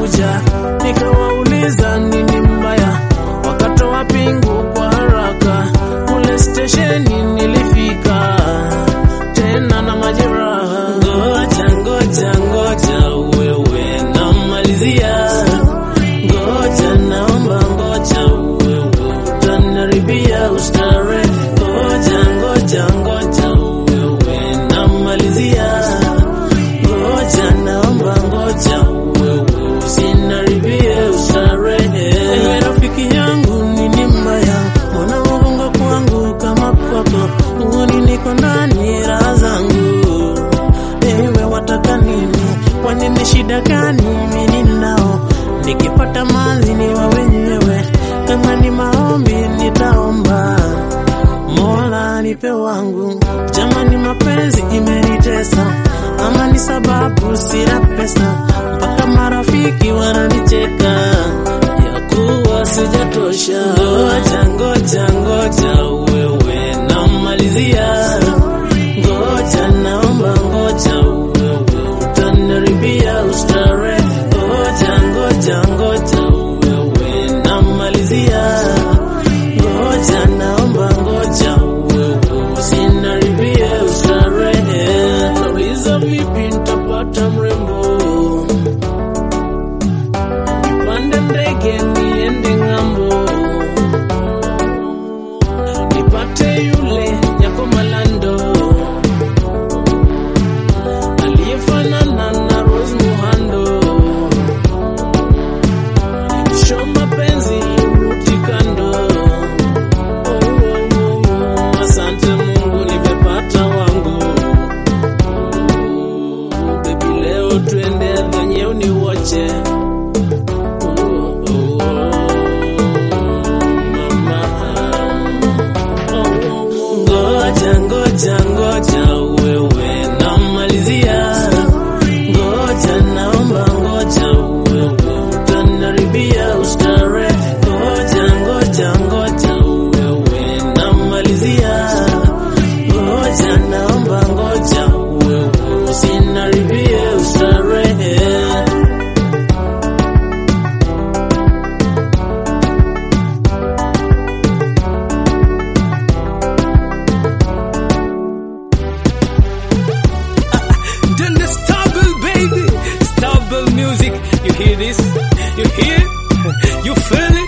moja, nikawauliza nini mbaya, wakatoa pingu kwa haraka. Kule stesheni nilifika tena na majeraha. Ngoja ngoja ngoja, wewe namalizia. Ngoja naomba ngoja, wewe utanaribia ustare. Ngoja ngoja ngoja, wewe namalizia. Ngoja naomba ngoja, wewe usinaribie ustarehe. Ewe rafiki yangu nini mbaya, mbona ugongo kwangu kama pako? Uoni niko ndani raha zangu. Ewe wataka nini? Kwani ni shida gani mimi ninao? Nikipata mali ni wa wenyewe, kama ni maombi nitaomba. Mola nipe wangu, jamani, mapenzi imenitesa, ama ni sababu sina pesa, mpaka marafiki wananicheka ya kuwa sijatosha. Ngoja ngoja ngoja, wewe namalizia. Ngoja naomba ngoja, wewe utanaribia ustare. Ngoja ngoja ngoja, wewe namalizia. Ngoja naomba ngoja, wewe usinaribie ustarehe. Nauliza vipi nitapata mrembo, nipande ndege niende ng'ambo, nipate yule nyako malando aliyefanana na Rose Muhando, show mapenzi ruti kando. Oh, oh, oh, oh. Asante Mungu nimepata wangu. Oh, baby leo twende kwenye uniwache. Oh, oh, oh. Mama. Ngoja ngoja ngoja, wewe namalizia. Ngoja naomba ngoja, wewe utanaribia ustare. Ngoja ngoja ngoja, wewe namalizia. Ngoja naomba ngoja, wewe usinaribie ustarehe. Then the stable, baby. Stable music. You hear this? You hear? You feel it?